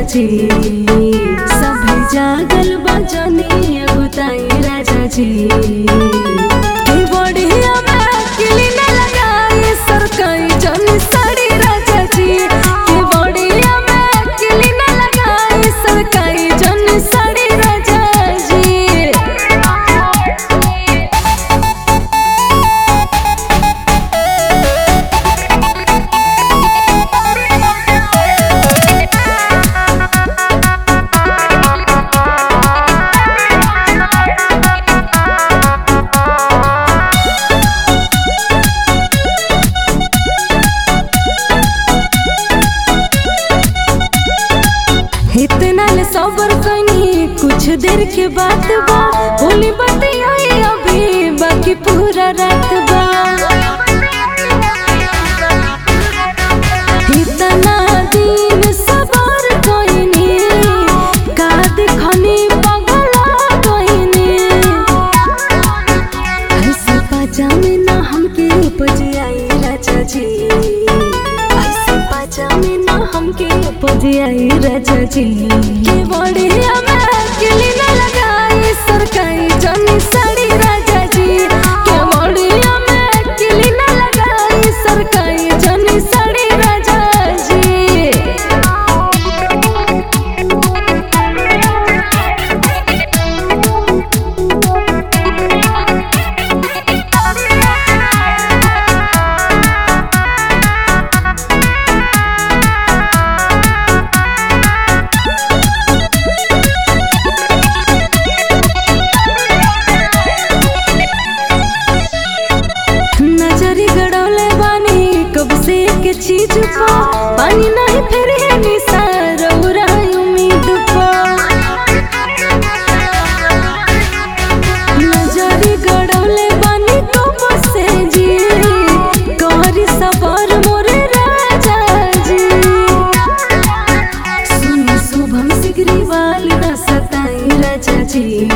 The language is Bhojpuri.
जी सभे जागल बजनी बुताई राजा जी के बढ़िया में किली न लगाई सरकाई जनी साड़ी राजा जी के बढ़िया में किली न लगाई सरकाई जनी साड़ी राजा जी इतना ले सबर कनी कुछ देर के बात बा बोली बतियाई अभी बाकी पूरा रात बा इतना दिन सबर कइनी का देखनी पगला कइनी ऐसे पाजामे ना हमके उपज आई राजा जी ऐसे पाजामे ना हमके उपज आई राजा जी के बढ़िया में किली ना लगाई सरकाई जनी साड़ी राजा जी के बढ़िया में किली ना लगाई सरकाई जनी साड़ी राजा नजरी गड़ौले बानी कब से के चीज पा पानी नहीं फिर है निसार उम्मीद पा नजरी गड़ौले बानी कब से जी कहरी सबर मोरे राजा जी सुनी शुभम सिगरीवाल न सताई राजा जी